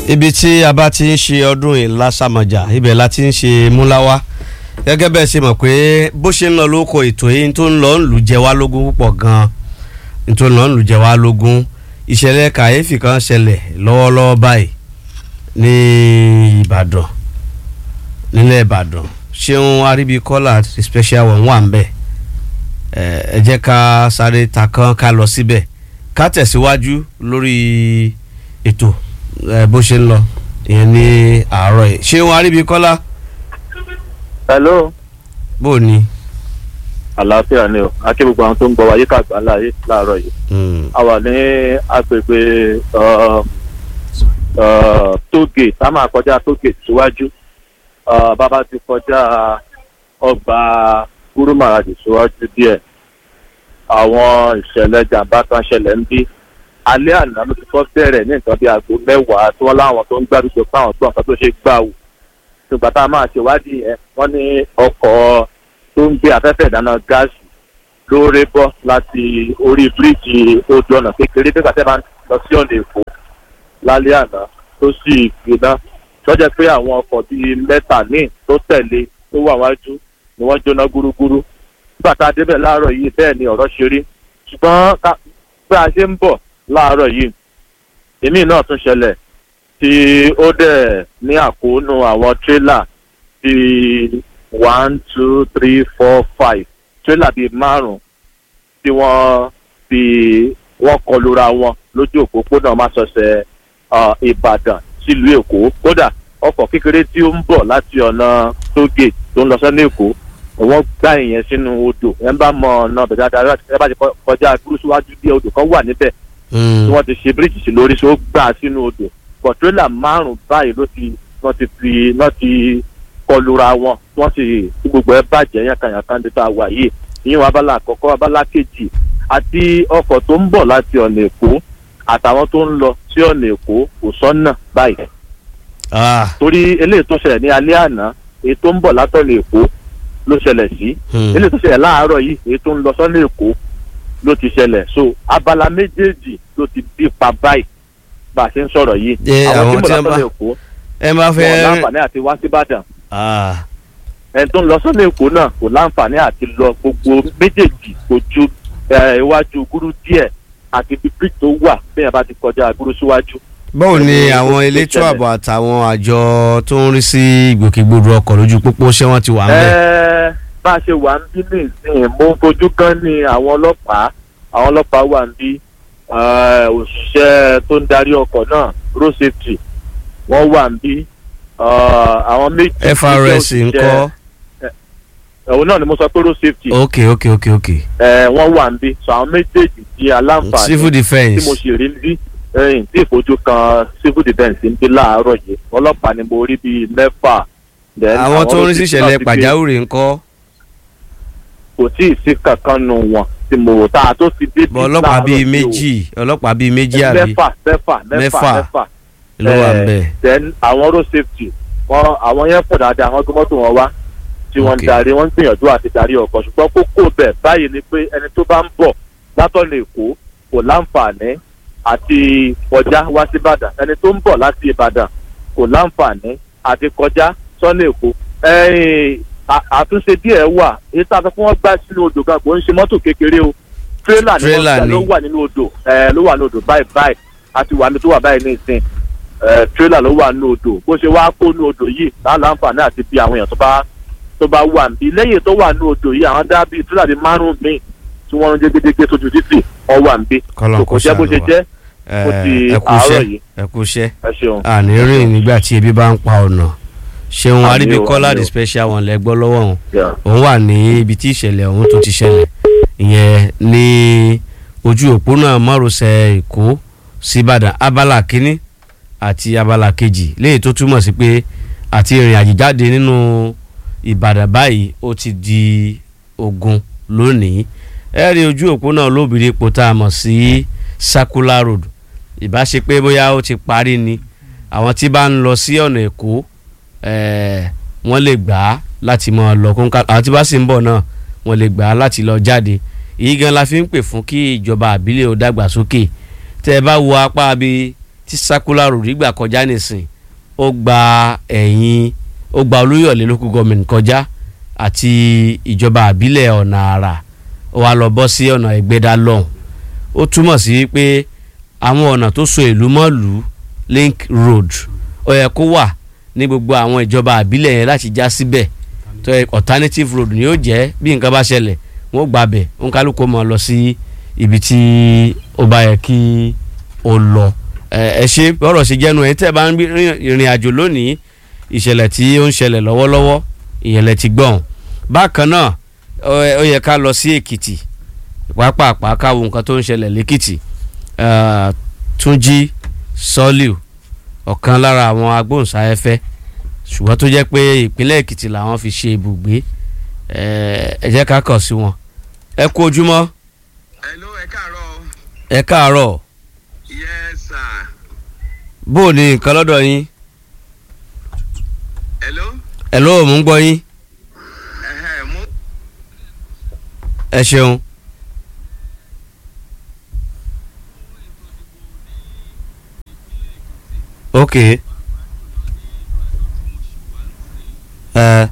ibi tí a bá ti ń ṣe ọdún ìlàsàmọ̀jà ibẹ̀ la ti ń ṣe múláwá gẹ́gẹ́ bẹ́ẹ̀ ṣe mọ̀ pé bó ṣe ń lọ lóko ètò yìí tó ń lọ ń lù jẹ wá lógún púpọ̀ gan-an tó ń lọ ń lù jẹ wá lógún ìṣẹ̀lẹ̀ kàyéfì kan ṣẹlẹ̀ lọ́wọ́lọ́wọ́ báyìí ní Ìbàdàn nílẹ̀ Ìbàdàn ṣéun aríbíkọ́lá special one wà ń bẹ̀ ẹ jẹ́ ká sáré ta kan ká lọ síbẹ̀ ká tẹ̀síwájú lórí ètò bó ṣe ń lọ ìyẹn ní àárọ̀ yìí ṣéun aríbíkọ́lá hello bó o ní. àlàáfíà ni o akí gbogbo àwọn tó ń gbọ́ wa yíká àgbà láàyè láàárọ̀ yìí a wà ní agbègbè tógè tá a máa kọjá tógè síwájú bàbá ti kọjá ọgbà gúrúmàràjì síwájú díẹ̀ àwọn ìṣẹ̀lẹ̀ jàǹbá kan ṣẹlẹ̀ ń bí alẹ́ àná ló ti kọ́ bẹ̀rẹ̀ ní nǹkan bíi aago mẹ́wàá tí wọ́n láwọn tó ń gbàdúgbò fáwọn gbọ́n kan tó ṣe gbà wò ṣùgbọ́n tá a máa ṣèwádìí ẹ̀ wọ́n ní ọkọ̀ tó ń gbé afẹ́fẹ́ ìdáná gáàsì ló ré bọ́ láti orí bíríìjì odò ọ̀nà kékeré bí kàtẹ́ máa ń lọ sí ọ̀nà èkó lálẹ́ àná tó sì gbiná lọ́jọ́ pé àwọn ọkọ̀ bíi mẹ́ta míì tó tẹ̀lé tó wà wájú ni wọ́n jóná gúrúgúrú nígbà tá a débẹ̀ láàárọ̀ yìí bẹ́ẹ̀ ni ọ̀rọ̀ ṣe rí ṣùgbọ́n bí a ṣe ń bọ̀ láàárọ̀ yìí èmi náà tún ṣẹlẹ̀ tí ó dẹ̀ ní àkóónú àwọn tírélà bíi one two three four five tírélà bíi márùn-ún tí wọ́n fi wọ́n kọlura wọn lójú òpópónà Másọ̀sẹ̀ Ìbàdàn sílùú Èkó kódà ọkọ̀ kékeré tí ó ń bọ̀ láti ọ̀nà tógè tó ń lọ sọ́nà Èkó wọ́n gbá ìyẹn sínú odò ẹ̀ ń bá mọ ọ̀nà bẹ̀rẹ̀ dáadáa ẹ bá ti kọjá gúrúsíwájú bí odò kan wà níbẹ̀ tí wọ́n ti ṣe bíríìjì sí lórí tó gbà sínú odò kọ̀tírélà márùn-ún báyìí ló ti wọ́n ti fi wọ́n ti kọlura wọn wọ́n sì tí gbogbo ẹ bàjẹ́ yànkànyànkàn tó ta wà yìí ìyẹn abala àkọ́kọ́ abala kejì àti ọkọ̀ tó ń bọ̀ láti ọ̀nà Èkó àtàwọn tó ń lọ sí ọ̀nà Èkó kò sọ́nà báyìí. torí eléyìí tó ṣẹlẹ̀ ní alẹ́ àná èyí tó ń bọ̀ látọ̀nà Èkó ló ṣẹlẹ̀ sí eléyìí tó ṣẹlẹ̀ láàárọ̀ yìí èyí tó ń lọ sọ́nà Èkó ló ti ṣẹlẹ̀ so abala méjèèjì ló ti bí pa báyìí bá a ṣe ń sọ̀rọ̀ yìí àwọn tí mo lọ sọ́nà Èkó ẹ máa fẹ́ wọn láǹfààní àti wá sí Ìbàdàn ẹni tó ń lọ sọ́nà Èkó náà kò láǹfààní àti lọ gbogbo méjèèjì kò ju iwájú gúrú díẹ̀ àti bíbí tó wà bẹ́ẹ̀ bá ti kọjá gúrú síwájú. báwo ni àwọn elétò ààbò àtàwọn àjọ tó ń rí sí ìgbòkègbodò ọkọ̀ lójú pópó ṣé wọ́n ti wà ń bẹ̀. bá a ṣe wà ń bí nìsín mo fojú kan ní àwọn ọlọ́pàá àwọn ọlọ́pàá wà ń bí òṣìṣẹ́ tó ń darí ọkọ̀ náà road safety wọ́n wà ń bí àwọn méjì. FRS ńkọ́. òun náà ni mo sọ pé road safety. ok ok ok ok. wọ́n wà ń bí so àwọn méjèèjì di aláǹfààní. civil defence. tí mo sì rí bí tí ìfojú kan civil defence ń bí láàárọ̀ yìí ọlọ́pàá ni mo rí bíi mẹ́fà. àwọn tó ń rí sí ìṣẹ̀lẹ̀ pàjáwìrì ńkọ́. kò tí ì sí kankan nù wọn tí mo ta tó ti dé bọ ọlọ́pàá bíi méjì ọlọ́pàá bíi méjì àbí mẹ́fà mẹ́fà mẹ́fà mẹ́fà ló wà ń bẹ̀. then àwọn road safety wọn àwọn yẹn pọ̀ dáadáa àwọn gbọ́mọ́tò wọn wá tí wọ́n ń darí wọ́n ń gbìyànjú àti darí ọkọ̀ ṣùgbọ́n kókó bẹ̀ báyìí ni pé ẹni tó bá ń bọ̀ látọ̀nà Èkó kò láǹfààní àti kọjá wá sí Ìbàdàn ẹni tó ń bọ̀ láti Ìbàdàn kò láǹfààní àti kọjá sọ́nà Èkó àtúnṣe díẹ̀ wà èyí tá a fẹ́ kí wọ́n gbá sínú odò gan kò ń ṣe mọ́tò kékeré o tírélà ni wọ́n gbà ló wà nínú odò ló wà nínú odò báyìí báyìí àti wà mí tó wà báyìí ní ìsìn tírélà ló wà nínú odò bó ṣe wá kó nínú odò yìí láǹfààní àti bí àwọn èèyàn tó bá tó bá wà níbí lẹ́yìn tó wà nínú odò yìí àwọn dá bíi tírélà bíi márùn míì tí wọ́n ń jégédégé tójú títì wọ́n wà níbí kò jẹ́ bó ṣe jẹ́ kó ti àárọ̀ yìí ẹ kú iṣẹ́ ẹ ṣeun. àní rìn nígbà tí ebi bá ń pa ọ̀nà ṣeun aríbíkọ́lá the special one lẹ́gbọ́ lọ́wọ́ òun òun wà ní ibi tí ìṣẹ̀lẹ̀ ọ̀hún tó ti ṣẹlẹ̀ ìyẹn ní ojú òpónà márosẹ̀ èkó síbàdàn abala kínní àti abala kejì léyìí tó túmọ̀ sí pé àti ìrìn àjèjáde nínú ìbàdàn báyìí ó ti di ogun lónìí ẹ rí ojú òpónà olóbìnrin epo tá a mọ̀ sí circular road ìbá ṣe pé bóyá ó ti parí ni àwọn tí bá ń lọ sí ọ̀nà èkó wọ́n lè gbà á láti máa lọ kóńkà àwọn tí bá sì ń bọ̀ náà wọ́n lè gbà á láti lọ jáde èyí gan la fi ń pè fún kí ìjọba àbílẹ̀ ó dàgbàsókè tẹ́ ẹ bá wo apá bí tí circular road gbà kọjá nìsín ó gba ẹ̀yìn ó gba olúyọ̀lé local government kọjá àti ìjọba àbílẹ̀ ọ̀nà àrà ó wá lọ bọ́ sí ọ̀nà ẹgbẹ́dá lọ́hùn ó túmọ̀ sí pé àwọn ọ̀nà tó so ìlú mọ́lù link road ó yẹ kó wà ní gbogbo àwọn ìjọba àbílẹ̀ yẹn láti já síbẹ̀ tó yẹ alternative road ni yóò jẹ́ bí nǹkan bá ṣẹlẹ̀ wọ́n gbà bẹ̀ wọ́n kálukú mọ̀ lọ sí ibi tí ó bá yẹ kí ó lọ ẹ ṣe bọ́rọ̀ ṣe jẹ́nu ẹ̀ tẹ́ bá ń rìnrìn àjò lónìí ìṣẹ̀lẹ̀ tí ó ń ṣẹlẹ̀ lọ́wọ́lọ́wọ́ ìyẹ̀lẹ̀ ti gbọ̀n bákan náà ó yẹ ká lọ sí èkìtì pàápàá káwo nǹkan tó ń ṣẹlẹ̀ lẹ́kìtì túnjí sọ́líù ọ̀kan lára àwọn agbóhùnsáfẹ́fẹ́ ṣùgbọ́n tó jẹ́ pé ìpínlẹ̀ èkìtì làwọn fi ṣe ibùgbé ẹ jẹ́ ká kàn sí wọn ẹ kú ojúmọ́. hello ẹ káàárọ̀. ẹ káàárọ̀. yes sir. bó o ní nǹkan lọ́dọ̀ yín. hello. hello mò ń gbọ́ yín. ẹ̀hẹ̀ mú. ẹ ṣeun. ok ẹ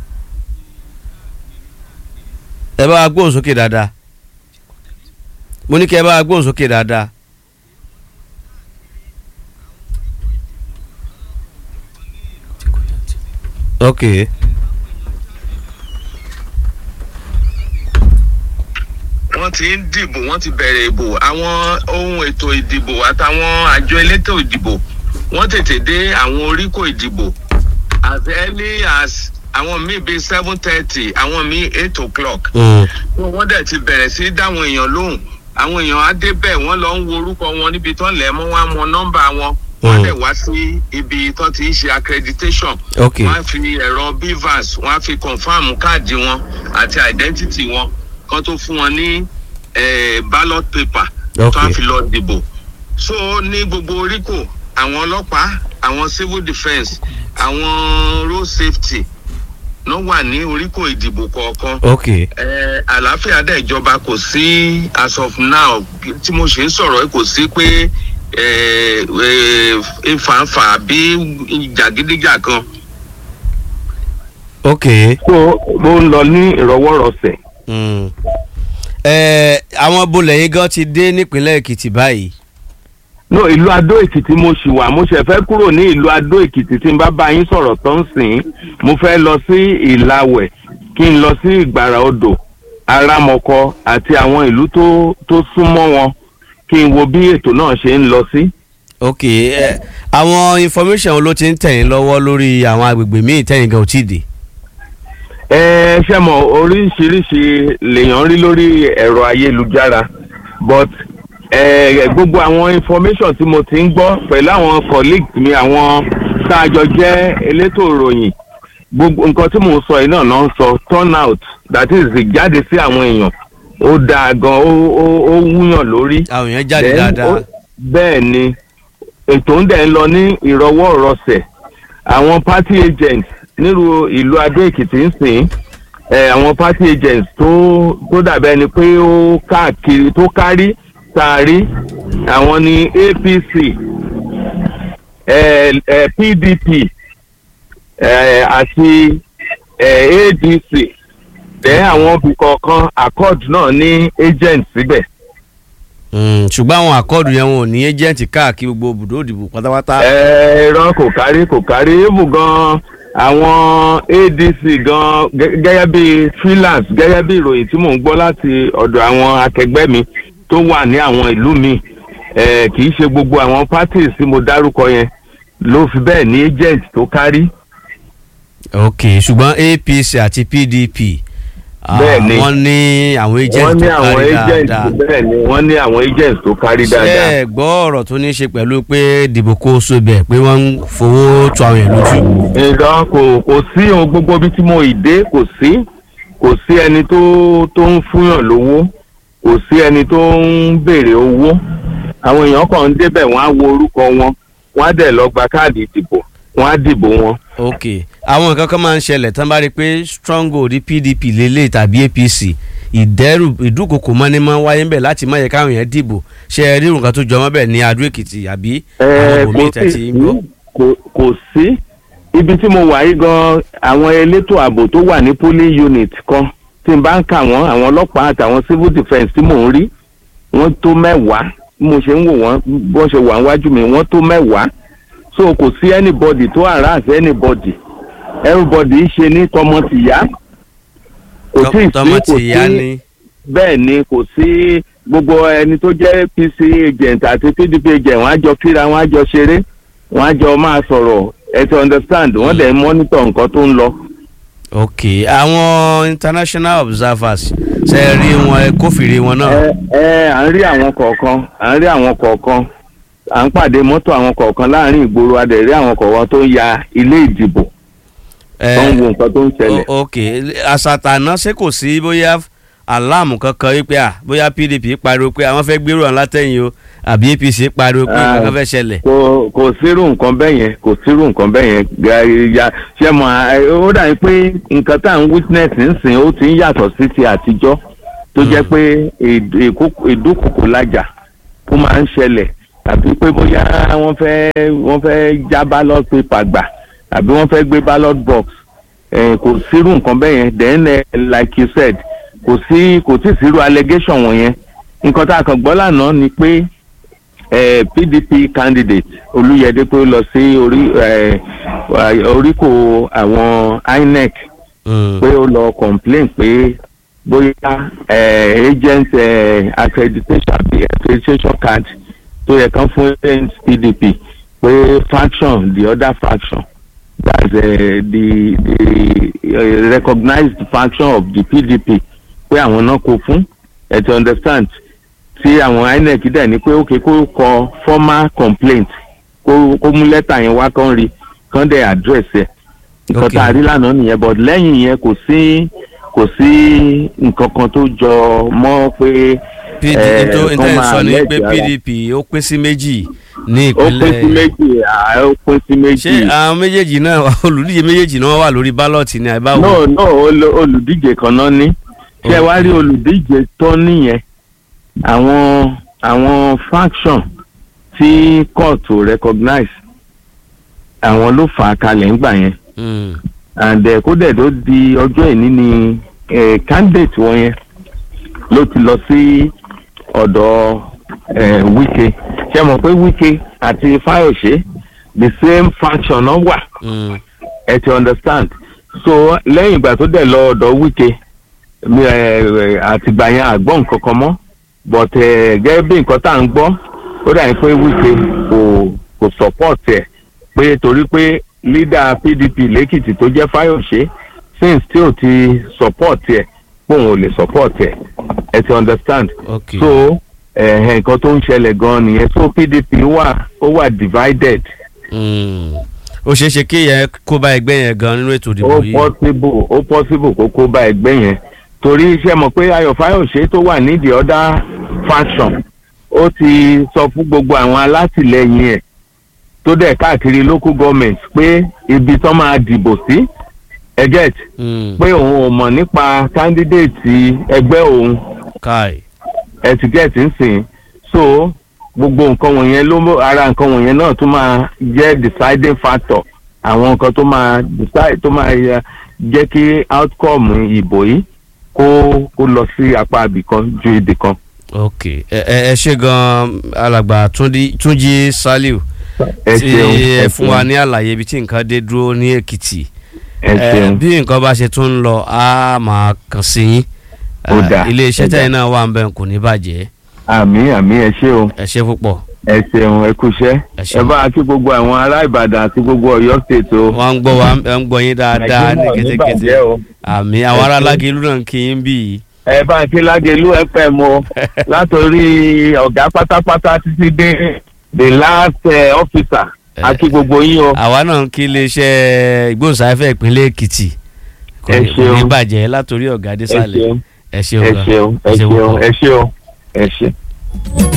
ẹ bá wa gbóhùn sókè dáadáa mo ní kí ẹ bá wa gbóhùn sókè dáadáa. ok. wọ́n ti ń dìbò wọ́n ti bẹ̀rẹ̀ ìbò àwọn ohun ètò ìdìbò àtàwọn àjọ elétò ìdìbò wọ́n tètè dé àwọn oríkò ìdìbò as early as àwọn míì bíi seven thirty àwọn míì eight o'clock. wọ́n dẹ̀ ti bẹ̀rẹ̀ sí dáwọn èèyàn lóhùn àwọn èèyàn á débẹ̀ wọ́n lọ ń wo orúkọ wọn níbi tó ń lẹ̀ mọ́ wọn á mọ nọ́mbà wọn wọ́n dẹ̀ wá sí ibi tó ti ń ṣe accreditation. Okay. wọ́n á fi ẹ̀rọ bivas wọ́n á fi confam káàdì wọn àti identity wọn kan tó fún wọn ní eh, ballot paper tó á Okay. fi lọ dìbò. so ní gbogbo oríkò àwọn ọlọ́pàá àwọn civil defence àwọn road safety ló wà ní oríkò ìdìbò kọ̀ọ̀kan ok ẹ àlàáfíà dẹ̀ ìjọba kò sí as of now tí mo ṣe ń sọ̀rọ̀ yìí kò sí pé ẹ ẹ ìfàǹfà àbí jàgídíjà kan. ok. so mo ń lọ ní ìrọwọ́rọsẹ̀. Mm. ẹ àwọn bolẹ̀ yín gan ti dé nípínlẹ̀ èkìtì báyìí. no ìlú adó èkìtì mo ṣì wà mo ṣẹ̀ fẹ́ kúrò ní ìlú adó èkìtì tí n bá bá yín sọ̀rọ̀ tó ń sìn mo fẹ́ lọ sí ìlàwẹ̀ kí n lọ sí ìgbàrà odò arámọkọ àti àwọn ìlú tó tó súnmọ́ wọn kí n wo bí ètò náà ṣe ń lọ sí. ok ẹ àwọn information wo ló ti ń tẹ̀yìn lọ́wọ́ lórí àwọn agbègbè míì tẹ̀yìn gan ò tí ì dé. ẹ ṣe mọ oríṣiríṣi lèèyàn rí lórí ẹ̀rọ ayélujára but ẹ gbogbo àwọn information tí mo ti ń gbọ́ pẹ̀lú àwọn colleagues mi àwọn tá a jọ jẹ́ elétò ìròyìn gbogbo nǹkan tí mò ń sọ yìí náà náà ń sọ turnout that is ìjáde sí àwọn èèyàn ó dáa gan ó ó ó wúyàn lórí. àwọn èèyàn jáde Then, dáadáa. ó- bẹ́ẹ̀ ni ètò ń dẹ̀ ń lọ ní ìrọwọ́ ìrọsẹ̀ àwọn party agents nílùú ìlú adó èkìtì ń sìn ẹ̀ àwọn party agents tó tó dàbẹ́ ni pé ó káàkiri tó kárí taari àwọn ni apc ẹ̀ ẹ̀ pdp ẹ̀ àti ẹ̀ adc bẹ́ẹ̀ àwọn ibì kọ̀ọ̀kan accord náà ní agent síbẹ̀. Mm, ṣùgbọ́n àwọn àkọọ́dù yẹn wọn ò ní ẹ́jẹ̀ǹtì káàkiri gbogbo ibùdó òdìbò pátápátá. ẹ̀rọ kò kárí kò kárí ibù gan àwọn adc gan gẹ́- gẹ́gẹ́ bí freelance gẹ́gẹ́ bí ìròyìn tí mò ń gbọ́ láti ọ̀dọ̀ àwọn akẹgbẹ́ mi tó wà ní àwọn ìlú mi eh, kì í ṣe gbogbo àwọn parties tí mo dárúkọ yẹn ló fi bẹ́ẹ̀ ní agent tó kárí. ok ṣùgbọ́n apc àti pdp ah, Bẹ́ẹ̀ ni. wọ́n ní àwọn wọ́n agent ní tó àwọn kárí agent dáadáa. bẹ́ẹ̀ ni wọ́n ní àwọn agent tó kárí ṣé dáadáa. ẹ gbọ́ ọ̀rọ̀ tó ní í ṣe pẹ̀lú pé dìbò kó so bẹ̀ pé wọ́n ń fowó tu àwọn èèyàn lójú. nǹkan kò kò sí ohun gbogbo bí tí mo ì dé kò sí kò sí ẹni tó tó ń fúnyàn lówó kò sí ẹni tó ń béèrè owó àwọn èèyàn kan ń débẹ̀ wọ́n á wo orúkọ wọn wọ́n á dẹ̀ lọ gba káàdì ìdìbò wọ́n á dìbò wọn. ok àwọn nǹkan kan máa ń ṣẹlẹ̀ tán bá rí i pé stronghold pdp lélẹ̀ tàbí apc ìdẹ́rù ìdúkokò mọ́ni máa ń wáyé ń bẹ̀ láti má yẹ káwọn èèyàn dìbò ṣe é rí nǹkan tó jọmọ́ bẹ̀ ní Adó Èkìtì àbí àwọn ẹ ibòmíì kò tẹ̀ sí ti ń gbọ́. kò- kò sí ibi tí mo wà yìí gan àwọn elétò ààbò tó wà ní polling unit kan tí n bá ń kà wọ́n àwọn ọlọ́pàá àtàwọn civil defence tí mò ń rí wọ́n tó mẹ́wàá bí mo ṣe ń wò wọ́n bó ṣe wà níwájú mi wọ́n tó mẹ́wàá so kò sí anybody tó harass anybody everybody ṣe ní tọmọ tìyá kò tí ì sí tọmọ kò ti yá sí ni bẹ́ẹ̀ ni kò sí gbogbo ẹni tó jẹ́ pc agent àti pdp agent wọ́n á jọ kíra wọ́n á jọ ṣeré wọ́n á jọ máa sọ̀rọ̀ ẹ ti understand wọ́n dẹ̀ ń monitor nǹkan tó ń lọ. ok àwọn international observers ṣe é rí wọn ẹ kófìrí wọn náà. ẹ ẹ à ń rí àwọn kọ̀ọ̀kan à ń rí àwọn kọ̀ọ̀kan à ń pàdé mọ́tò àwọn kọ̀ọ̀kan láàrin ìgboro a dẹ̀ rí àwọn kọ̀ọ̀kan tó ń ya ilé ìdìbò ẹ tó ń wo nǹkan tó ń ṣẹlẹ̀. o- ok àṣàtàná ṣé kò sí bóyá aláàmù kankan wípé à bóyá PDP pariwo pé àwọn fẹ́ gbèrò àwọn látẹ̀yìn o àbí APC pariwo pé Ah. nǹkan fẹ́ ṣẹlẹ̀. kò kò sírù nǹkan bẹ́ẹ̀ yẹn kò sírù nǹkan bẹ́ẹ̀ yẹn Ga- ya ṣe mọ̀ ẹ, ó dàbí pé nǹkan tá à ń witness nsìn ó ti ń yàtọ̀ sí ti àtijọ́ tó jẹ́ pé ìd- ìkó- ìdúkokò lájà ó máa ń ṣẹlẹ̀ tàbí pé bóyá wọ́n fẹ́ wọ́n fẹ́ já ballot paper gbà àbí wọ́n fẹ́ gbé ballot box eh, kò sírù nǹkan bẹ́ẹ̀ yẹn then eh, like you said kò sí kò tí ì sírù allegation wọ̀nyẹn nǹkan tá a kàn gbọ́ lánàá ni pé eh, pdp candidate olùyẹdẹ pé ó lọ sí orí eh, oríkò àwọn inec Mm. pé ó lọ complain pé bóyá eh, agent eh, accreditation àbí accreditation card tó yẹ kán fún agent pdp pé faction the other faction that's uh, the the uh, recognized faction of the pdp pé àwọn náà kó fún ẹ ti understand tí àwọn inec dẹ̀ ní pé ókè kó kọ formal complaint kó kó mú lẹ́tà yẹn wá kán rí kán dẹ̀ address ẹ̀ nǹkan Okay. tá a rí lánàá nìyẹn but lẹ́yìn yẹn kò sí kò sí nǹkan kan tó jọ mọ́ pé PDP eh, tó kán intanet máa sọ ni pé lẹ́jẹ̀ ara. PDP ó pín sí méjì ní ó pín sí ìpínlẹ̀ méjì à, ó pín sí méjì ṣé àwọn méjèèjì náà olùdíje méjèèjì náà wà lórí bálọ̀tì ni àbáwò. no no olo- olùdíje kan náà ní ṣé wàá rí olùdíje tó nìyẹn àwọn àwọn faction tí court ò recognize àwọn ló fà á kalẹ̀ ńgbà yẹn Mm. and eh, kó dẹ̀ tó di ọjọ́ ìní ni eh, candidate wọn yẹn ló ti lọ sí ọ̀dọ̀ eh, Wike ṣé mọ̀ pé Wike àti Fayose the same faction náà wà Mm. ẹ ti understand so lẹ́yìn ìgbà tó dẹ̀ lọ ọ̀dọ̀ Wike mi, eh, eh, àtìgbà yẹn àgbọ̀ nǹkan kan mọ́ but eh, gẹ́gẹ́ bí nǹkan tá à ń gbọ́ ó dà ní pé Wike kò kò support ẹ̀ pé torí pé leader PDP lẹ́kìtì tó jẹ́ Fáyọ̀ṣe since tí ò ti support ẹ̀ pòun ò lè support ẹ̀ ẹ ti understand ok so eh, nǹkan tó ń ṣẹlẹ̀ gan-an nìyẹn so PDP wà ó wà divided Mm. ó ṣeé ṣe kí yẹn kó bá ẹgbẹ́ yẹn gan nínú ètò ìdìbò ó yìí. possible ó possible kó kó bá ẹgbẹ́ yẹn torí iṣẹ́ mọ̀ pé ayọ̀ fáyọ̀ṣe tó wà ní the other faction ó ti sọ fún gbogbo àwọn alátìlẹyìn ẹ̀ tó dẹ̀ káàkiri local government pé ibi tán máa dìbò sí ẹ get Mm. pé òun ò mọ̀ nípa candidate ẹgbẹ́ òun káì. ẹ ti get ń sìn so gbogbo nǹkan wọ̀nyẹn ló mú- ara nǹkan wọ̀nyẹn náà tún máa jẹ́ deciding factor àwọn nǹkan tó máa decide tó máa yẹ- jẹ́ kí outcome ìbò yìí kó kó lọ sí apá ibìkan ju ibìkan. ok ẹ ẹ ẹ ṣe gan alàgbà Túnjí- Túnjí Saliu ẹ tí ṣeun ẹ ẹ fún wa ṣeun ní àlàyé ibi tí nǹkan dé dúró ní Èkìtì ẹ ẹ ṣeun bí nǹkan bá ṣe tún ń lọ á máa kàn sí yín Ó dáa, ilé iṣẹ́ ó dáa. tẹ̀yìn náà wà ń bẹ̀ kò ní bàjẹ́ àmì àmì ẹ ṣe o ẹ ṣe púpọ̀ ẹ ṣeun ẹ kúṣẹ́ Ẹ ṣeun. ẹ bá a kí gbogbo àwọn ará Ìbàdàn àti gbogbo Ọ̀yọ́ state o. wọ́n ń gbọ́ wa ẹ ń gbọ́ yín dáadáa ní Nàìjíríà ò ní kétékété bàjẹ́ o. àmì àwọn ará Lágẹ̀lú náà ń kí yín bí yìí ẹ bá ń kí lágẹ̀lú fm o látòrí ọ̀gá pátápátá títí dé the last uh, officer a kí gbogbo yín o. àwa náà ń kí iléeṣẹ́ ìgbóhùnsáfẹ́ ìpínlẹ̀ Èkìtì kò Ẹ ní- kò ní ṣeun. bàjẹ́ látòrí ọ̀gá ẹ désàlẹ̀ ṣeun ẹ ṣeun ẹ gan. ṣeun ẹ Ẹ ṣeun ṣeun púpọ̀. ẹ ṣeun ẹ ṣeun.